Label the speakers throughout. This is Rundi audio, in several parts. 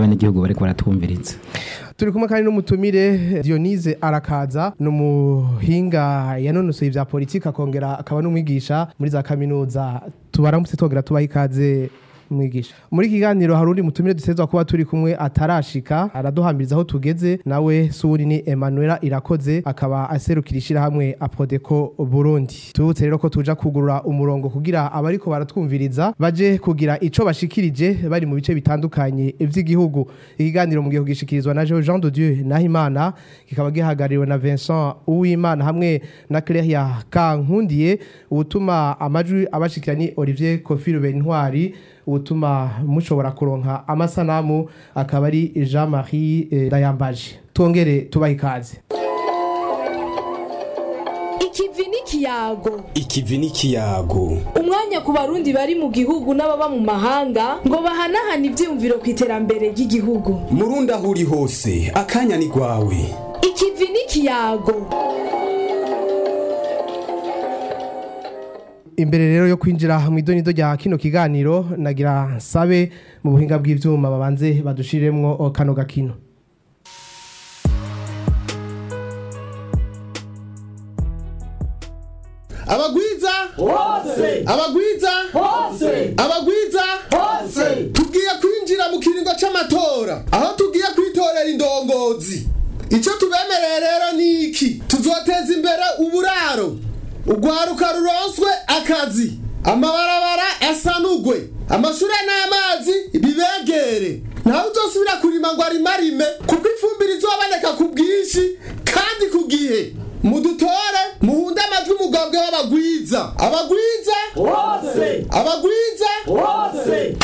Speaker 1: n'abenegihugu bariko baratwumviriza
Speaker 2: turi kumwe kandi n'umutumire Dionise arakaza ni umuhinga yanonosoye ibya politiki akongera akaba n'umwigisha muri za kaminuza tubaramutse twongera tubaha ikaze mwigisha muri iki kiganiro hari undi mutumire dutezwa kuba turi kumwe atarashika araduhambiriza aho tugeze nawe suri ni Emanuela irakoze akaba aserukira ishyirahamwe Apodeko Burundi tubutse rero ko tuja kugurura umurongo kugira abariko baratwumviriza baje kugira ico bashikirije bari mu bice bitandukanye vy'igihugu ikiganiro mu gihe gishikirizwa na Jean de Dieu Nahimana kikaba gihagarariwe na Vincent Uwimana hamwe na Claire Kankundiye ubutuma amajwi abashikira ni Olivier Kofi Ntwari ubutuma mushobora kuronka amasanamu akaba ari Jean Marie eh, Dayambaje twongere tubaha ikaze
Speaker 3: ikivi n'ikiyago
Speaker 4: ikivi n'ikiyago
Speaker 3: umwanya ku barundi bari mu gihugu n'ababa mu mahanga ngo bahanahane ivyiyumviro ku iterambere ry'igihugu
Speaker 4: murundi aho uri hose akanya ni rwawe
Speaker 3: ikivi n'ikiyago
Speaker 2: imbere rero yo kwinjira mu idonido rya kino kiganiro nagira nsabe mu buhinga bw'ivyuma babanze badushiremwo kano gakino
Speaker 5: abagwiza
Speaker 6: hose
Speaker 5: abagwiza
Speaker 6: hose
Speaker 5: abagwiza
Speaker 6: hose
Speaker 5: tugiye kwinjira mu kiringo c'amatora aho tugiye kwitorera indongozi ico tubemereye rero ni iki tuzoteza imbere uburaro urwaruka ruronswe akazi amabarabara asanugwe amashure n'amazi bibegere ntawe uzosubira kurima ngo arimarime kuko ifumbire izoboneka ku bwinshi kandi ku gihe mudutore muhunde amajwi umugambwe w'abagwiza abagwiza
Speaker 6: hose
Speaker 5: abagwiza
Speaker 6: hose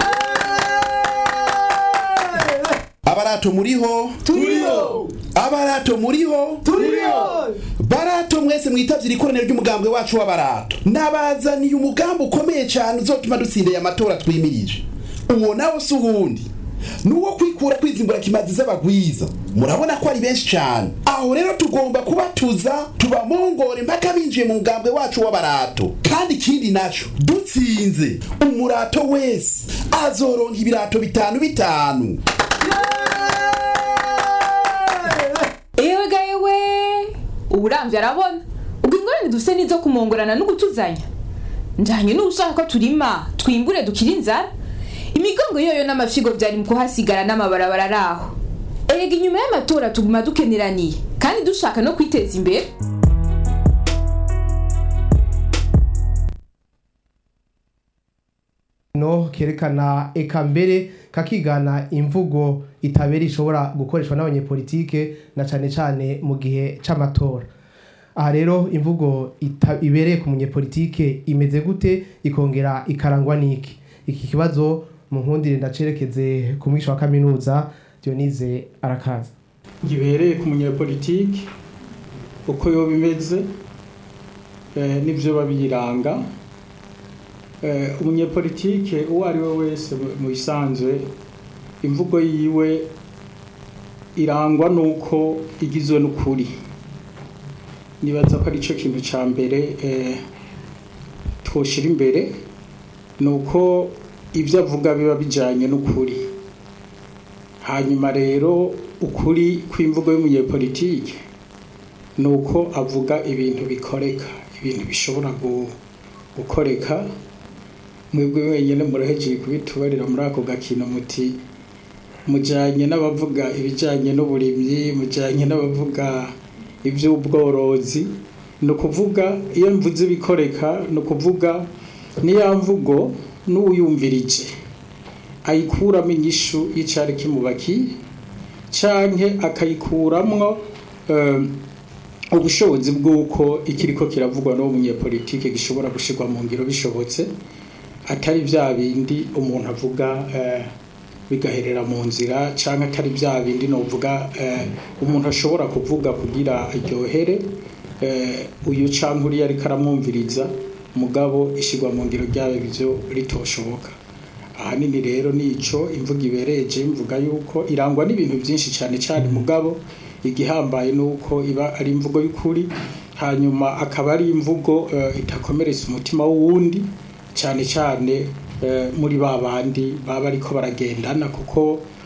Speaker 4: abarato muriho
Speaker 6: turiyo
Speaker 4: abarato muriho
Speaker 6: turiyo
Speaker 4: barato mwese mwitavye ikoraniro ry'umugambwe wacu w'abarato nabazaniye umugambi ukomeye cyane uzotuma dutsindeye amatora twimirije uwo nawo si uwundi nuwo kwikura kwizimbura kimazi z'abagwiza murabona ko ari benshi cyane aho rero tugomba kubatuza tubamongore mpaka binjiye mu mugambwe wacu w'abarato kandi ikindi naco dutsinze umurato wese azoronka ibirato bitanu bitanu
Speaker 7: ewe gayewe uburamvye arabona ubwo ingorane dufise nizo kumongorana no gutuzanya njanye n'ushaka ko turima twimbure dukira inzara imigongo yoyo n'amafyigo vyari mu kuhasigara n'amabarabara araho erega inyuma y'amatora tuguma dukeneraniye kandi dushaka no kwiteza imbere
Speaker 2: no kerekana eka mbere kakigana imvugo itabera ishobora gukoreshwa n'abanyepolitike na cane cane mu gihe c'amatora aha rero imvugo ita- ibereye ku munyepolitike imeze gute ikongera ikarangwa n'iki iki kibazo mu nkundire ndacerekeze ku mwisha wa kaminuza Dionise arakaza
Speaker 8: gibereye ku munyepolitiki uko yoba imeze eh, n'ivyo babiranga eh, umunyepolitike uwo ari we wese mu- mu bisanzwe imvugo yiwe irangwa n'uko igizwe n'ukuri nibaza ko arico kintu ca mbere eh, twoshira imbere ni uko ibyo avuga biba bijanye n'ukuri hanyuma rero ukuri kw'imvugo y'umunyepolitike ni uko avuga ibintu bikoreka ibintu bishobora gu- gukoreka mwebwe wenyine murahejeje kubitubarira muri ako gakino muti mujanye n'abavuga ibijanye n'uburimyi mujanye n'abavuga iby'ubworozi ni ukuvuga iyo mvuze ibikoreka ni ukuvuga niya mvugo n'uwuyumvirije ayikuramo inyishu y'icari kimubakiye canke akayikuramwo eh, ubushobozi bw'uko ikiriko kiravugwa n'uwo munyepolitike gishobora gushirwa mu ngiro bishobotse atari vya bindi umuntu avuga eh, bigaherera mu nzira canke atari vya bindi novuga eh, umuntu ashobora kuvuga kugira aryohere eh, uyu canke uriya ariko aramwumviriza mugabo ishirwa mu ngiro ryayo ivyo ritoshoboka ahanini rero nico imvuga ibereje mvuga yuko irangwa n'ibintu byinshi cyane cyane mugabo igihambaye nuko iba ari imvugo y'ukuri hanyuma akaba ari imvugo eh, itakomeretsa umutima w'uwundi cyane cyane eh, muri ba bandi baba ariko baragendana kuko